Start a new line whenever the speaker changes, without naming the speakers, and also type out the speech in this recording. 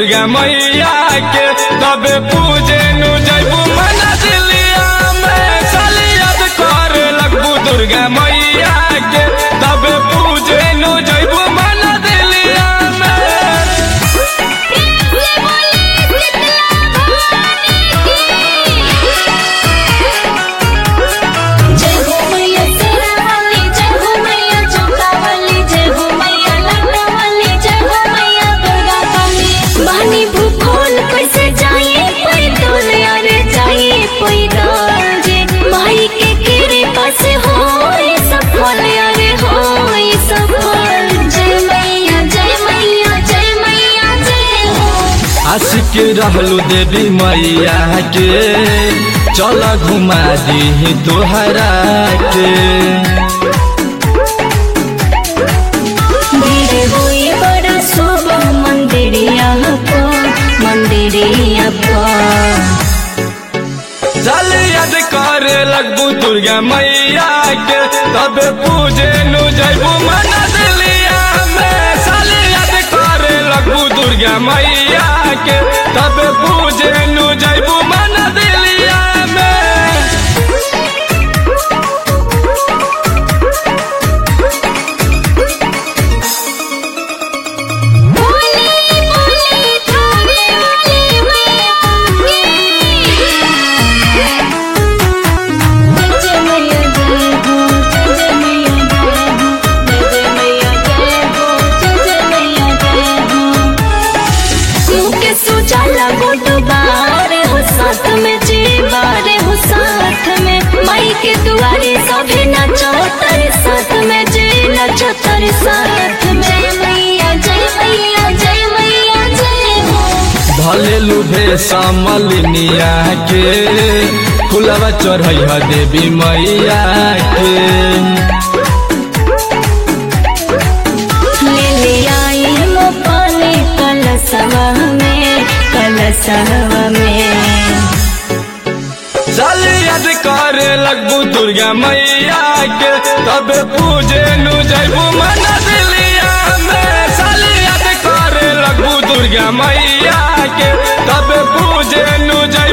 दुर्गा मैया के तबे पूजे नु जैबू मना दिलिया में साली याद कर लगबू दुर्गा मैया के तबे पूजे नु जैबू मना दिलिया में
जय हो मैया शेरावाली जय हो मैया चौकावाली जय हो मैया लखनवाली जय हो मैया दुर्गा काली बानी भूखोल कैसे जाए पैदल अरे जाए पैदल जे माई के कृपा से हो सफल अरे हो सफल जय मैया जय मैया जय मैया जय हो
आशिक रहलू देवी मैया के चल घुमा दी तोहरा के
धीरे हुई बड़ा शुभ मंदिरिया को मंदिरिया पर
चल याद कर लगबू दुर्गा मैया के तब पूजे नु जैबू मना दिलिया में साल याद कर लगबू दुर्गा मैया के तब पूजे नु जैबू मना दिलिया में
बोले बोले थाने वाले मैया जय मैया जय हो जय मैया जय हो जय मैया जय हो जय मैया जय हो मुँह के सुजाला गोटबारे हो साथ में जीवारे हो साथ में माई के दुआरे सभी नचो तेरे साथ में जी नचो तेरे साथ में जय मैया जय मैया जय मैया जय हो
भले लुभे समलिनिया के फुलवा चढ़ैया देवी मैया के
ले ले आई मोपाले कलसवा में कलसवा में
चल याद कर लगबू दुर्गा मैया के तब पूजे नु जैबू मना दिलिया में साल याद कर लगबू दुर्गा मैया के तब पूजे नु जैबू